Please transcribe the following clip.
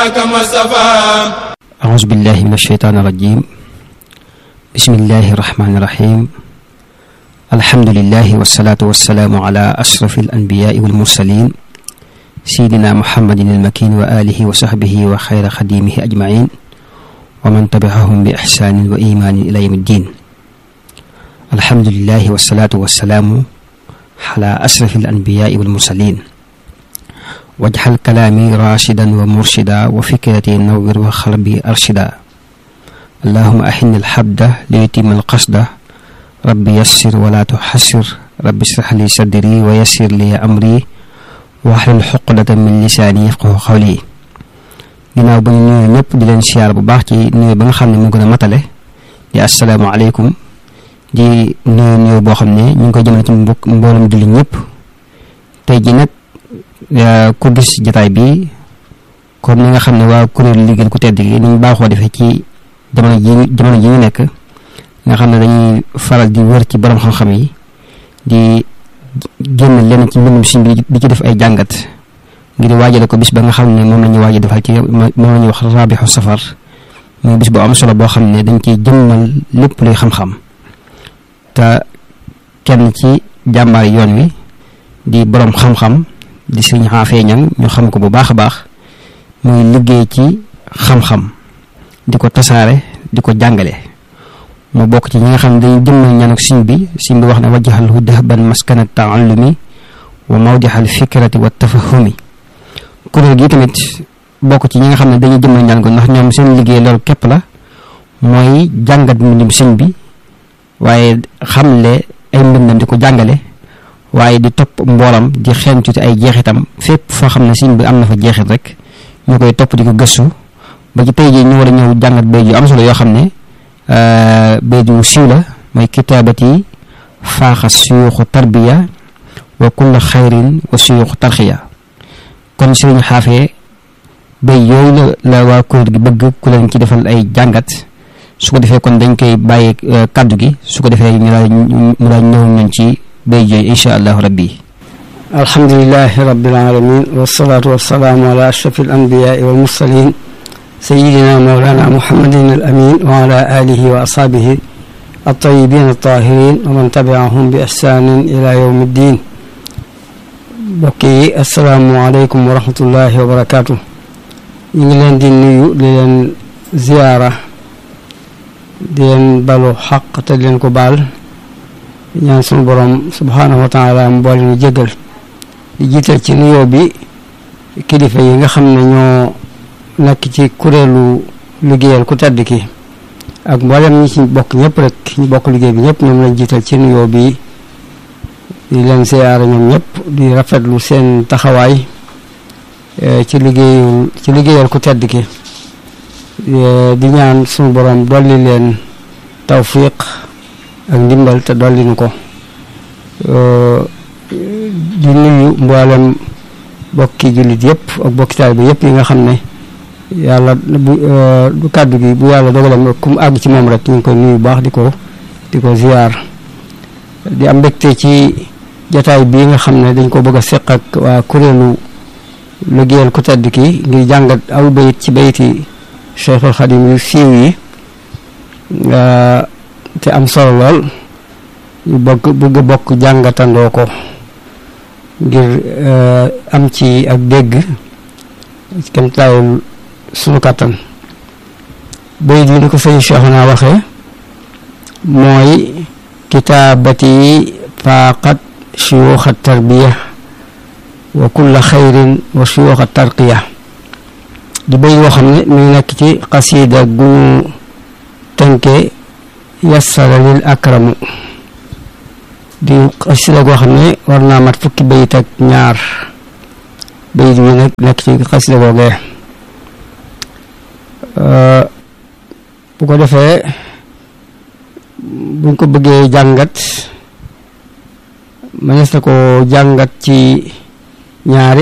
أعوذ بالله من الشيطان الرجيم بسم الله الرحمن الرحيم الحمد لله والصلاة والسلام على أشرف الأنبياء والمرسلين سيدنا محمد المكين وآله وصحبه وخير خديمه أجمعين ومن تبعهم بإحسان وإيمان إلى يوم الدين الحمد لله والصلاة والسلام على أشرف الأنبياء والمرسلين واجعل كلامي راشدا ومرشدا وفكرتي نور وقلبي أرشدا اللهم أحن الحبد ليتم القصد ربي يسر ولا تحسر ربي اشرح لي صدري ويسر لي أمري واحلل حقدة من lisaani yafqahu qawli ginnaaw ba ñu nuyu ñëpp di leen siyaar bu baax ci nuyu ba nga xam ne mu gën a matale di asalaamaaleykum di nuyu nuyu boo xam ne ñu ngi koy jëmale ci mbokk mboolem julli ñëpp tey ji nag ku gis jataay bi comme ni nga xam ne waa kuréelu liggéey ku tedd gi ni ñu baaxoo defee ci jamono ji jamono ji ñu nekk nga xam ne dañuy faral di wër ci borom xam-xam yi di génn lenn ci mbindum si bi di ci def ay jàngat ngir waajale ko bis ba nga xam ne moom la ñuy waaj defal ci moom la ñuy wax raabixu safar muy bis bu am solo boo xam ne dañ ciy jëmmal lépp luy xam-xam te kenn ci jàmbaar yoon wi di borom xam-xam di sëñ xaafee ñang ñu xam ko bu baax a baax muy liggéey ci xam-xam di ko tasaare di ko jàngale mu bokk ci ñi nga xam ne dañuy jëmmal ñaan ak siñ bi siñ bi wax ne wajjaxalhu dahban maskana taallumi wa mawdixal fikrati wa tafahumi kuréel gi tamit bokk ci ñi nga xam ne dañuy jëmmal ñaan ko ndax ñoom seen liggéey loolu képp la mooy jàngat mbindum siñ bi waaye xamle ay mbindam di ko jàngale waaye di topp mboolam di xeeñtu ci ay jeexitam fépp foo xam ne siñ bi am na fa jeexit rek ñu koy topp di ko gëstu ba ci tey jii ñu war a ñëw jàngat bay yu am solo yoo xam ne bay yu siiw la mooy kitaabati faaxa suyuuxu tarbiya wa kulla xayrin wa suyuuxu tarxiya kon sëriñ xaafee bay yooyu la la waa kuréel gi bëgg ku leen ci defal ay jàngat su ko defee kon dañ koy bàyyi kàddu gi su ko defee ñu daal mu daal ñëw ñun ci bay jooy insha allahu rabbi alhamdulilahi rabbil alamin wasalaatu wasalaamu ala ashrafil anbiyaai wal mursalin sayidina mawlana muhammadin al amin wa ala alihi wa ashabihi altayibin altahirin wa man tabiahum bi ihsanin ila yawmi ddin mbokk yi asalaamu aleykum wa rahmatullahi wa barakatuh ñu ngi leen di nuyu di leen ziyaara di leen balu xaq te di leen ko baal ñaan sunu borom subhaanahu wa taala mu boole ñu jégal di jiital ci nuyoo bi kilifa yi nga xam ne ñoo nekk ci kuréelu liggéeyal ku tedd ki ak mboolem ñi ci bokk ñëpp rek ñu bokk liggéey bi ñëpp ñoom lañ jiital ci nuyoo bi di leen siyaara ñoom ñëpp di rafetlu seen taxawaay ci liggéeyul ci liggéeyal ku tedd ki di ñaan sunu borom dolli leen tawfiq ak ndimbal te dolli nu ko di nuyu mboolem bokki jullit yëpp ak bokki taalibe yëpp yi nga xam ne yàlla bu du kàddu gi bu yàlla dogalam ku mu àgg ci moom rek ñu ngi koy nuyu baax di ko di ko ziyaar di am mbégte ci jataay bii nga xam ne dañ ko bëgg a seq ak waa kuréelu liggéeyal ku tedd ki ngir jàngat aw bayit ci bayiti Cheikhul Xadim yu siiw yi te am solo lool ñu bëgg bëgg bokk jàngatandoo ko ngir am ci ak dégg kem taayul sunu kàttan bayit yi ni ko sëñ Cheikh naa waxee mooy kitaabati faaqat suyuuxa tarbiya wa kulla xayrin wa suyuuxa tarqiya di bay woo xam ne mi ngi nekk ci xasiida gu ñu tënke yassara lil akramu di xasida goo xam ne war naa mat fukki bayit ak ñaar bayit bi nag nekk ci xasida googee bu ko defee buñ ko bëggee jàngat mënees na ko jàngat ci ñaari